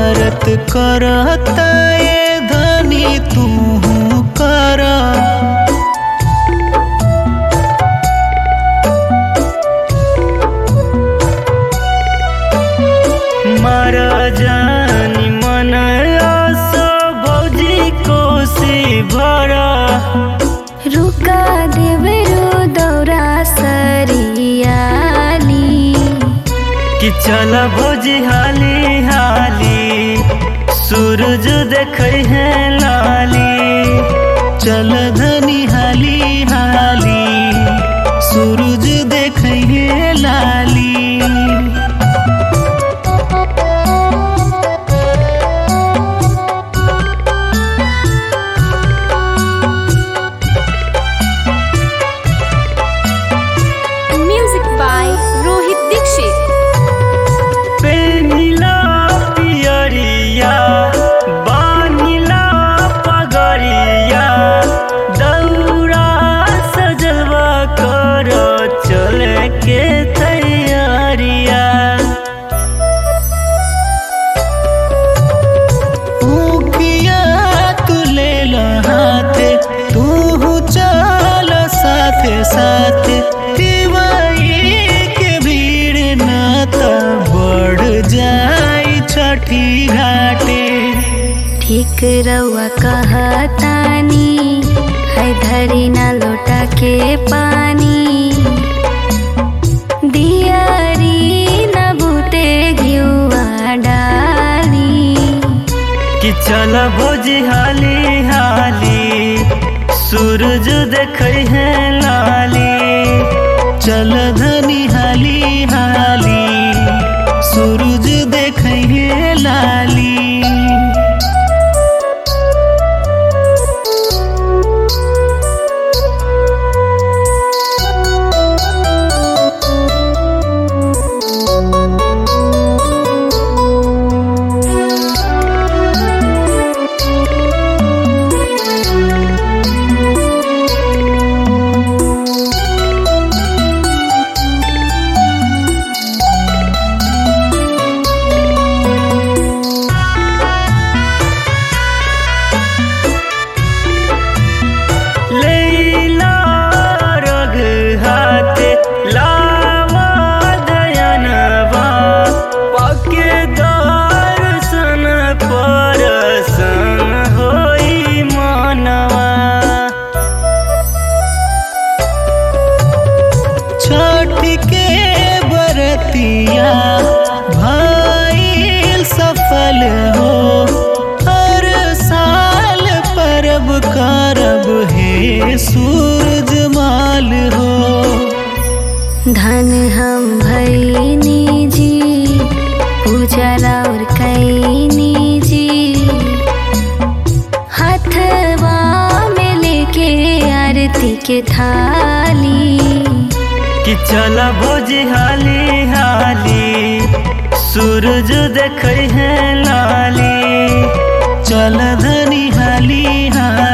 बरत करता ये धनी तू कर मर जानी मन आसो भौजी कोसी भरा रुका देवरो दौरा सरियाली कि चल भौजी हाली हाली सूरज देखै है लाली चल धनी हाली हाली सूरज देखै है लाली म्यूजिक बाय रोहित दीक्षित पेनिला पियरिया बानिला पगरिया दौरा सजलवा कर चले के तैयारिया ऊकिया तू ले ला हाथे तू चल साथे साथे दिवाई के भीड़ ना त बढ़ जाई छठी घाटे ठीक रउआ कहतानी है धरी ना लोटा के पानी दियारी न बूते घिउआ डाली कि चल भोजी हाली हाली सूरज देखै है लाली चल धनी हाली हाली सूरज देखै है लाली लैला रग हाथे लावा दयनवा पके दर्शन परसन होई मनवा छठ के बरतिया भाई सफल हो हर साल परब करब हे सूरज माल हो धन हम भैनी जी पूजा और कैनी जी हथवा में लेके आरती के थाली कि चल भोजी हाली हाली सूरज देखै है लाली चल धनी हाली हाली